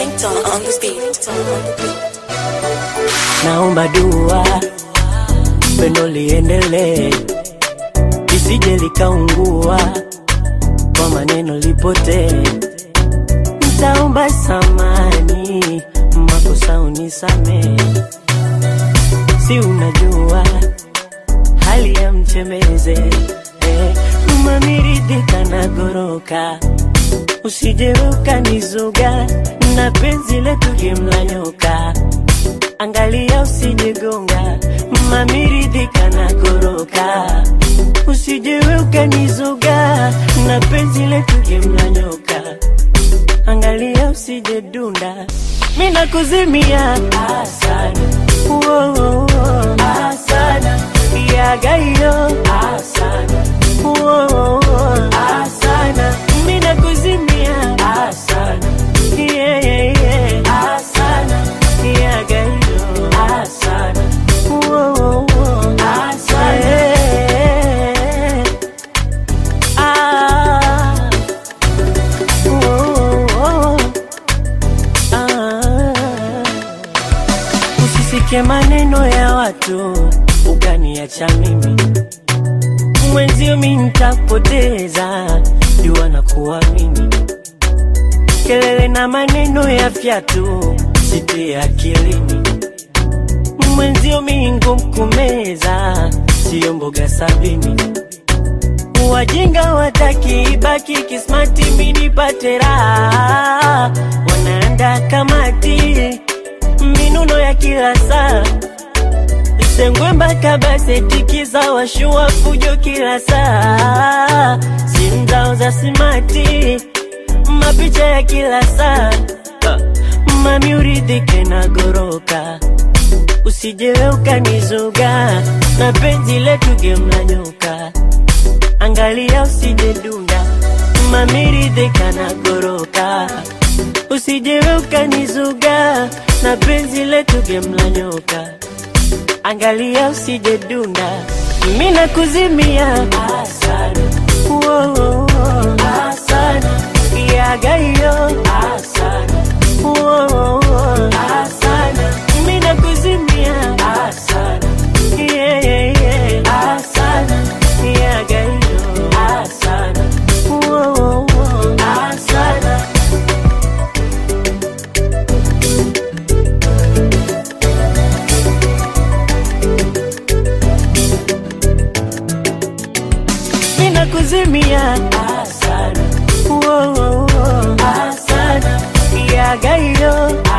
ringtone on the beat. naomba dua pendo liendelee lisije likaungua kwa maneno lipotee ntaomba samani makosa unisamee si unajua hali ya mchemeze eh, mamiridhika na goroka usije ukanizuga na penzi letu jimla nyoka angalia usijegonga mamiridhika na goroka usijewe ukanizuga na penzi letu jimla nyoka angalia usije dunda mina kuzimia asana Woah, asana yagayo asana Woah, asana mina kuzimia asana yeah, yeah, yeah. asana yagayo asana Woah, asana yeah. ah. Woah, ah. Usisikie maneno ya watu ukaniacha mimi mwenzio, mi nitapoteza jua na kuamini. Kelele na maneno ya fyatu sitie akilini, mwenzio mi ngumu kumeza, siyo mboga sabini. Wajinga wataki ibaki kismati, mi nipate raha, wanaanda kamati minuno ya kila saa Sengwe mpaka basetikiza washua fujo kila saa, simu zao za simati, mapicha ya kila saa. Mami uridhike na goroka, usijewe ukanizuga na penzi letu gemla nyoka, angalia usije dunda. Mami ridhika na goroka, usijewe ukanizuga na penzi letu gemla nyoka angalia usije dunda, mimi nakuzimia asana, Woah, asana, yagayo asana, Woah, asana, mimi nakuzimia asana, yeah, yeah, yeah. asana, yagayo asana, Woah, asana. mina kuzimia asana, Woah, asana, yagayo